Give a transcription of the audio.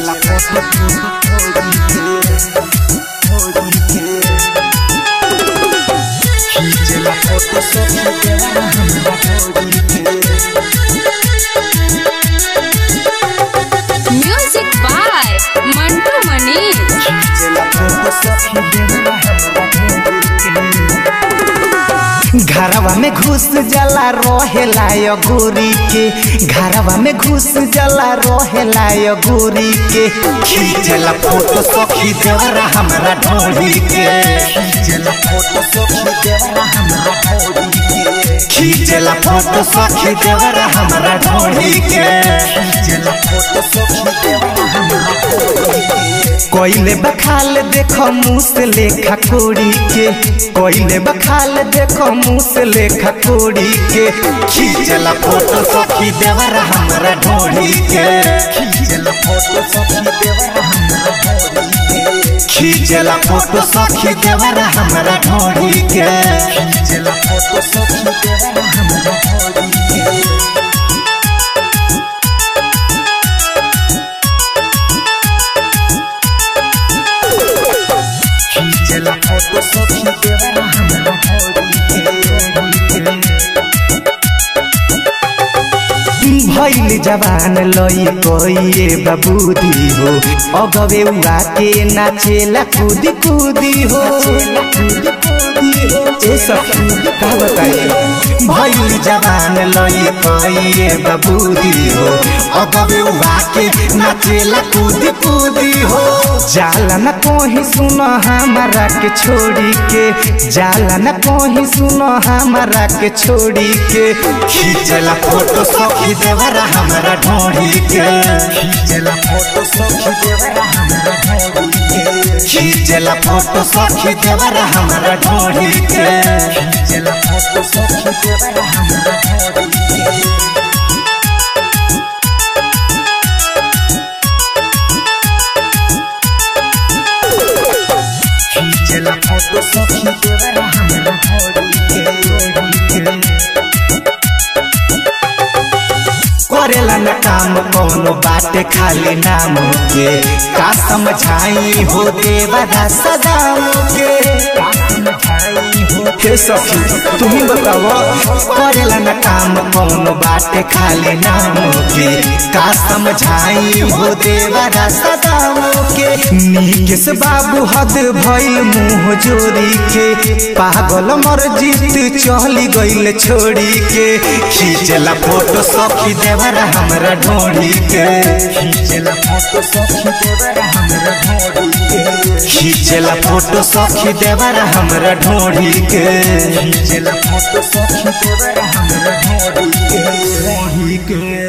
खींचला photo Holi के खींचला photo सखी देवरा हमरा होली के म्यूजिक बाय मंटू मनी खींचला फोटो सखी देवरा हमरा होली के घरवा में घुस जला रहेला यो गोरी के घरवा में घुस जला रहेला यो गोरी के खींचला फोटो सखी देवरा हमरा ढोली के खींचला फोटो सखी देवरा हमरा ढोली के खींचला फोटो सखी देवरा हमरा ढोली के खींचला फोटो सखी देवरा हमरा ढोली के कोइले बखाल देखो मुँह से लेखा कोड़ी के कोइले बखाल देखो मुँह से लेखा कोड़ी के खींचला फोटो सखी देवरा हमरा ढोली के खींचला फोटो सखी देवरा हमरा ढोली के खींचला फोटो सखी देवरा हमरा ढोली के खींचला फोटो सखी देवरा हमरा ढोली के खींचला फोटो सखी देवरा हमरा होली के भैल जवान लई कोइए बबूदी हो अगवे उड़ा के नाचेला कूदी कूदी हो ए सखी का बताइए भैल जवान लई कोइए बबूदी हो अगवे उड़ा के नाचेला कूदी कूदी हो जाला न कोही सुनो हमारा के छोड़ी के जाला न कोही सुनो हमारा के छोड़ी के खींचला फोटो सखी देवरा हमरा ढोड़ी के खींचला फोटो सखी देवरा हमरा ढोड़ी के खींचला फोटो सखी देवरा हमरा ढोड़ी के खींचला फोटो सखी देवरा हमरा ढोड़ी के खींचला फोटो सखी देवरा हमरा होली के करेला न काम कौनो बाटे खाली नाम के का समझाई हो देवरा सदाम के का समझाई हो हे सखी तुम बताओ करेला न काम कौनो बाटे खाली नाम के का समझाई हो देवरा सदाम के नीकेश बाबू हद भइल मुंह जोरी के पागल मर जीत चली गइल छोड़ी के खींचला फोटो सखी देवरा हमरा ढोड़ी के खींचला फोटो सखी देवरा हमरा ढोड़ी के खींचला फोटो सखी देवरा हमरा ढोड़ी के खींचला फोटो सखी देवरा हमरा ढोड़ी के ढोड़ी के